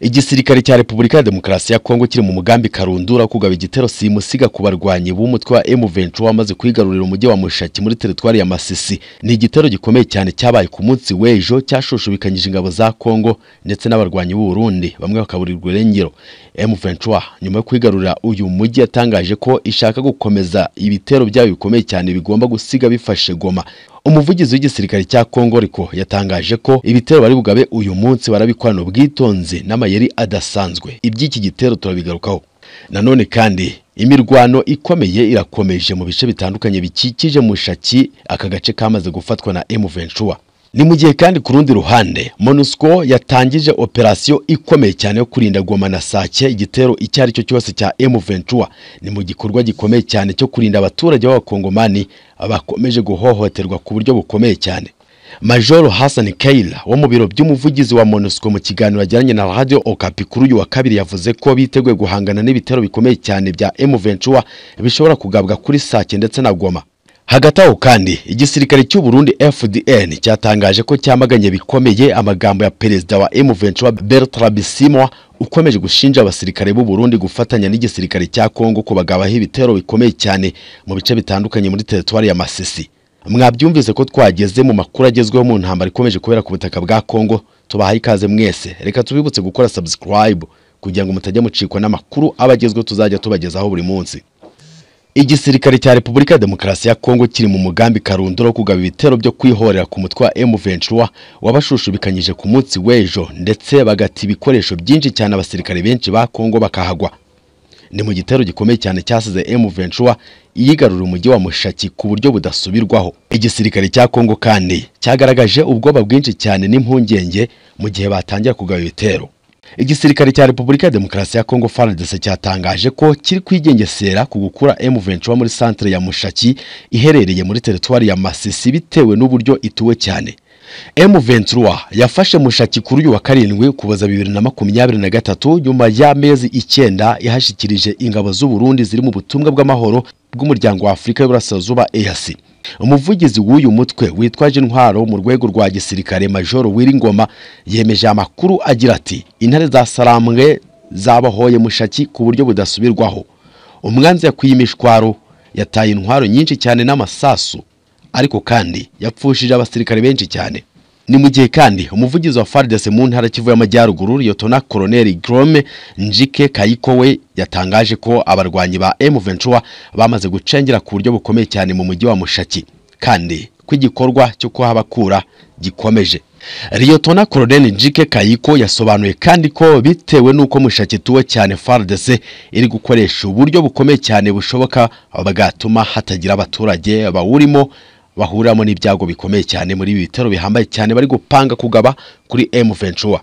igisirikare cya repubulika ya demokarasi ya kongo kiri mu mugambi karundura wo kugaba igitero simusiga ku barwanyi b'umutwe wa M23 wamaze kwigarurira umujyi wa mushaki muri teritwari ya masisi ni igitero gikomeye cyane cyabaye ku munsi w'ejo cyashoshobikanyije ingabo za kongo ndetse n'abarwanyi b'u Burundi bamwe bakaburirwa irengero M23 nyuma yo kwigarurira uyu mujyi yatangaje ko ishaka gukomeza ibitero byayo bikomeye cyane bigomba gusiga bifashe goma umuvugizi w'igisirikare cya kongo ariko yatangaje ko ibitero bari bugabe uyu munsi barabikorana ubwitonzi n'amayeri adasanzwe iby'iki gitero turabigarukaho nanone kandi imirwano ikomeye irakomeje mu bice bitandukanye bikikije mushaki aka gace kamaze gufatwa na M23 ni mu gihe kandi ku rundi ruhande MONUSCO yatangije operasiyo ikomeye cyane yo kurinda Goma na Sake igitero icyo ari cyo cyose cya M23 ni mu gikorwa gikomeye cyane cyo kurinda abaturage b'abakongomani abakomeje guhohoterwa ku buryo bukomeye cyane Major Hassan Kaila wo mu biro by'umuvugizi wa MONUSCO mu kiganiro ajyanye na Radio Okapi kuri uyu wa kabiri yavuze ko biteguye guhangana n'ibitero bikomeye cyane bya M23 bishobora kugabwa kuri Sake ndetse na Goma hagati aho kandi igisirikare cy'u Burundi FDN cyatangaje ko cyamaganye bikomeye amagambo ya perezida wa M23 Bertrand Bisimwa ukomeje gushinja abasirikare b'u Burundi gufatanya n'igisirikare cya Kongo kubagabaho ibitero bikomeye cyane mu bice bitandukanye muri teritwari ya Masisi mwabyumvise ko twageze mu makuru agezweho mu ntambara ikomeje kubera ku butaka bwa Kongo tubahaye ikaze mwese reka tubibutse gukora subscribe kugira ngo mutajya mucikwa n'amakuru abagezweho tuzajya tubagezaho buri munsi igisirikare cya repubulika ya demokarasi ya kongo kiri mu mugambi karundura wo kugaba ibitero byo kwihorera ku mutwe wa M23 wabashushubikanyije ku munsi w'ejo ndetse bagata ibikoresho byinshi cyane abasirikare benshi ba kongo bakahagwa ni mu gitero gikomeye cyane cyasize M23 iyigarura umujyi wa mushaki ku buryo budasubirwaho igisirikare cya kongo kandi cyagaragaje ubwoba bwinshi cyane n'impungenge mu gihe batangira kugaba ibitero igisirikare cya repubulika ya demokarasi ya kongo fardc cyatangaje ko kiri kwigengesera ku gukura M23 muri santere ya mushaki iherereye muri teritwari ya masisi bitewe n'uburyo ituwe cyane M23 yafashe mushaki kuri uyu wa karindwi kuboza bibiri na makumyabiri na gatatu nyuma y'amezi icyenda yahashyikirije ingabo z'u Burundi ziri mu butumwa bw'amahoro bw'umuryango wa Afurika y'Uburasirazuba EAC umuvugizi w'uyu mutwe witwaje intwaro mu rwego rwa gisirikare majoro wiringoma yemeje amakuru agira ati intare za sarambwe zabahoye mushaki ku buryo budasubirwaho umwanzi yakwiye imishwaro yataye intwaro nyinshi cyane n'amasasu ariko kandi yapfushije abasirikare benshi cyane ni mu gihe kandi umuvugizi wa FARDC mu ntara Kivu y'Amajyaruguru Liyetona Koloneli Grome Njike Kayiko we yatangaje ko abarwanyi ba M23 bamaze gucengera ku buryo bukomeye cyane mu mujyi wa Mushaki kandi ko igikorwa cyo kuhabakura gikomeje Liyetona Koloneli Njike Kayiko yasobanuye kandi ko bitewe n'uko Mushaki tuwe cyane FARDC iri gukoresha uburyo bukomeye cyane bushoboka bagatuma hatagira abaturage bawurimo bahuriramo n'ibyago bikomeye cyane muri ibi bitero bihambaye cyane bari gupanga kugaba kuri M23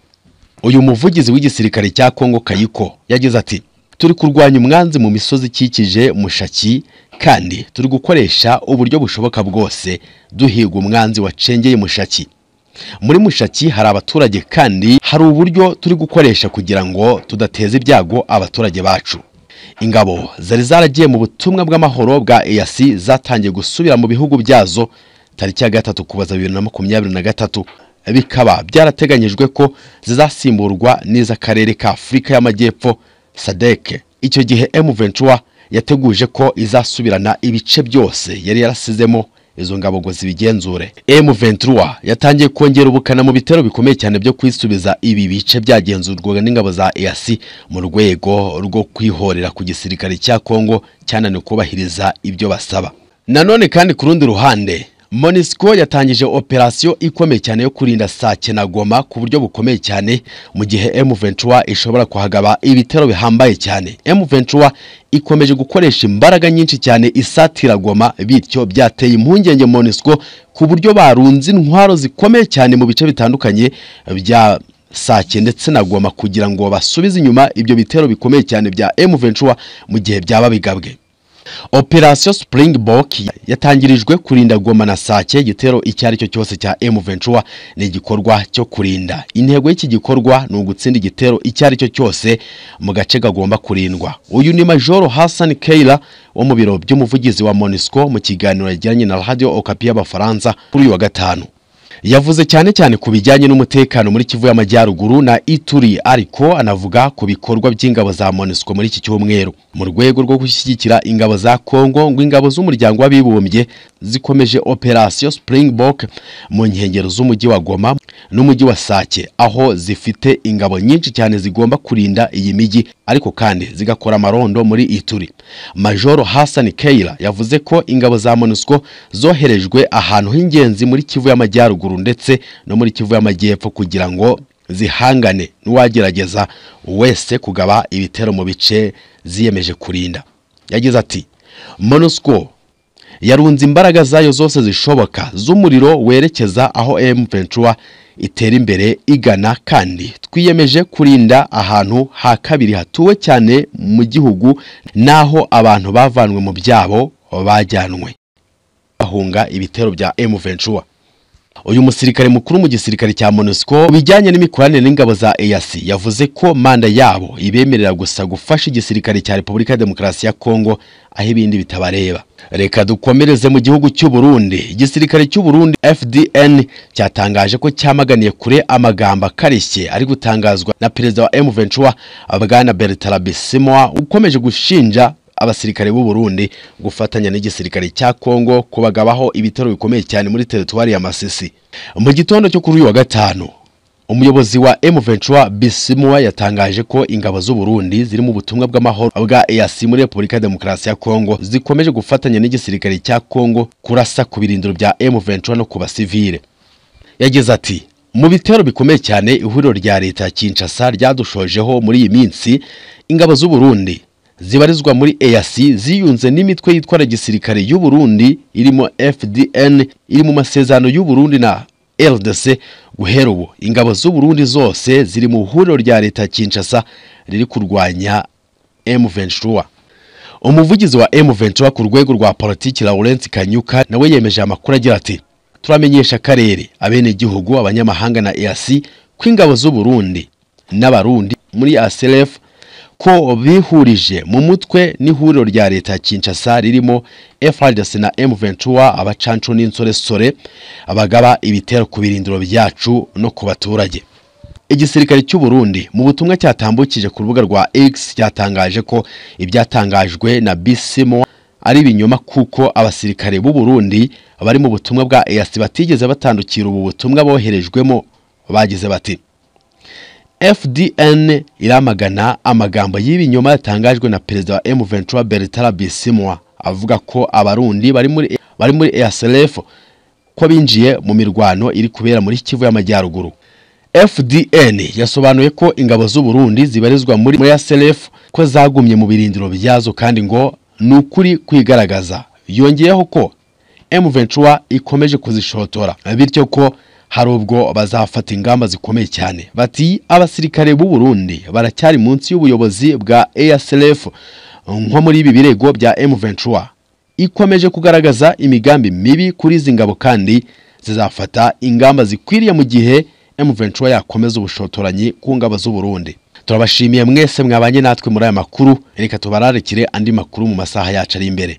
uyu muvugizi w'igisirikare cya Kongo Kayiko yagize ati turi kurwanya umwanzi mu misozi ikikije mushaki kandi turi gukoresha uburyo bushoboka bwose duhiga umwanzi wacengeye mushaki muri mushaki hari abaturage kandi hari uburyo turi gukoresha kugira ngo tudateza ibyago abaturage bacu ingabo zari zaragiye mu butumwa bw'amahoro bwa EAC zatangiye gusubira mu bihugu byazo tariki ya gatatu kubaza bibiri na makumyabiri na gatatu bikaba byarateganyijwe ko zizasimburwa n'iz'akarere ka Afurika y'Amajyepfo SADC icyo gihe M23 yateguje ko izasubirana ibice byose yari yarasizemo izo ngabo ngo zibigenzure M23 yatangiye kongera ubukana mu bitero bikomeye cyane byo kwisubiza ibi bice byagenzurwaga n'ingabo za EAC mu rwego rwo kwihorera ku gisirikare cya Kongo cyananiwe kubahiriza ibyo basaba nanone kandi ku rundi ruhande MONUSCO yatangije operasiyo ikomeye cyane yo kurinda Sake na Goma ku buryo bukomeye cyane mu gihe M23 ishobora kuhagaba ibitero bihambaye cyane. M23 ikomeje gukoresha imbaraga nyinshi cyane isatira Goma bityo byateye impungenge MONUSCO ku buryo barunze intwaro zikomeye cyane mu bice bitandukanye bya Sake ndetse na Goma kugira ngo basubize inyuma ibyo bitero bikomeye cyane bya M23 mu gihe byaba bigabwe. Operation Springbok yatangirijwe kurinda Goma na Sake igitero icyo ari cyo cyose cya M23 ni igikorwa cyo kurinda. Intego y'iki gikorwa ni ugutsinda igitero icyo ari cyo cyose mu gace kagomba kurindwa. Uyu ni Major Hassan Keila wo mu biro by'umuvugizi wa MONUSCO mu kiganiro yagiranye na Radio Okapi y'Abafaransa kuri uyu wa gatanu. yavuze cyane cyane ku bijyanye n'umutekano muri Kivu y'Amajyaruguru na Ituri ariko anavuga ku bikorwa by'ingabo za MONUSCO muri iki cyumweru mu rwego rwo gushyigikira ingabo za Kongo ngo ingabo z'umuryango w'abibumbye zikomeje operation Springbok mu nkengero z'umujyi wa Goma n'umujyi wa Sake aho zifite ingabo nyinshi cyane zigomba kurinda iyi mijyi ariko kandi zigakora amarondo muri Ituri Majoro Hassan Keira yavuze ko ingabo za MONUSCO zoherejwe ahantu h'ingenzi muri Kivu y'Amajyaruguru ndetse no muri Kivu y'Amajyepfo kugira ngo zihangane n'uwagerageza wese kugaba ibitero mu bice ziyemeje kurinda yagize ati MONUSCO yarunze imbaraga zayo zose zishoboka z'umuriro werekeza aho M23 itera imbere igana kandi twiyemeje kurinda ahantu ha kabiri hatuwe cyane mu gihugu n'aho abantu bavanwe mu byabo bajyanwe bahunga ibitero bya M23 uyu musirikare mukuru mu gisirikare cya MONUSCO bijyanye n'imikoranire n'ingabo za EAC yavuze ko manda yabo ibemerera gusa gufasha igisirikare cya Repubulika ya Demokarasi ya Kongo aho ibindi bitabareba reka dukomereze mu gihugu cy'u Burundi igisirikare cy'u Burundi FDN cyatangaje ko cyamaganiye kure amagambo akarishye ari gutangazwa na perezida wa M23 Bwana Bertrand Bisimwa ukomeje gushinja abasirikare b'u Burundi gufatanya n'igisirikare cya Kongo kubagabaho ibitero bikomeye cyane muri teritwari ya Masisi mu gitondo cyo kuri uyu wa gatanu umuyobozi wa M23 Bisimwa yatangaje ko ingabo z'u Burundi ziri mu butumwa bw'amahoro bwa EAC muri Republika Demokarasi ya Kongo zikomeje gufatanya n'igisirikare cya Kongo kurasa ku birindiro bya M23 no ku basivile yagize ati mu bitero bikomeye cyane ihuriro rya leta ya Kinshasa ryadushojeho muri iyi minsi ingabo z'u Burundi zibarizwa muri EAC ziyunze n'imitwe yitwara gisirikare y'u Burundi irimo FDN iri mu masezerano y'u Burundi na LDC guhera ubu ingabo z'u Burundi zose ziri mu huriro rya leta ya Kinshasa riri kurwanya M23 umuvugizi wa M23 ku rwego rwa politiki Laurent Kanyuka nawe yemeje amakuru agira ati turamenyesha akarere abenegihugu abanyamahanga na EAC ko ingabo z'u Burundi n'abarundi muri ASLF ko bihurije mu mutwe n'ihuriro rya leta ya Kinshasa ririmo FARDC na M23 abacancu n'insoresore abagaba ibitero ku birindiro byacu no ku baturage igisirikare cy'u Burundi mu butumwa cyatambukije ku rubuga rwa X cyatangaje ko ibyatangajwe na Bisimo ari ibinyoma kuko abasirikare b'u Burundi bari mu butumwa bwa EAC batigeze batandukira ubu butumwa boherejwemo bagize bati FDN iramagana amagambo y'ibinyoma yatangajwe na perezida wa M23 Bertrand Bisimwa avuga ko abarundi bari muri bari muri EASLF ko binjiye mu mirwano iri kubera muri Kivu y'Amajyaruguru. FDN yasobanuye ko ingabo z'u Burundi zibarizwa muri muri EASLF ko zagumye mu birindiro byazo kandi ngo ni ukuri kwigaragaza. Yongeyeho ko M23 ikomeje kuzishotora bityo ko hari ubwo bazafata ingamba zikomeye cyane bati abasirikare b'u Burundi baracyari munsi y'ubuyobozi bwa ASLF nko muri ibi birego bya M23 ikomeje kugaragaza imigambi mibi kuri izi ngabo kandi zizafata ingamba zikwiriye mu gihe M23 yakomeza ubushotoranyi ku ngabo z'u Burundi turabashimiye mwese mwabanye natwe muri aya makuru reka tubararikire andi makuru mu masaha yacu ari imbere